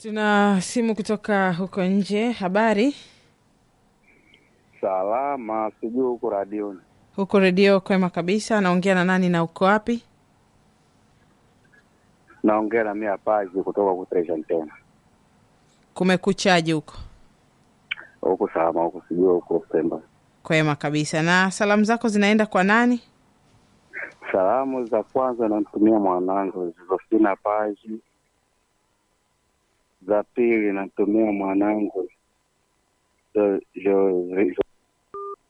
Tuna simu kutoka huko nje. Habari Salama, sijui huko radioni. huko redio? Kwema kabisa. Naongea na nani na uko wapi? Naongea na mia paji kutoka kutresha tena Kumekuchaje huko? huku salama, huku sijui huko Pemba. Kwema kabisa. Na salamu zako zinaenda kwa nani? Salamu za kwanza namtumia mwanangu Zofina Paji, za pili namtumia mwanangu Jo- Jo-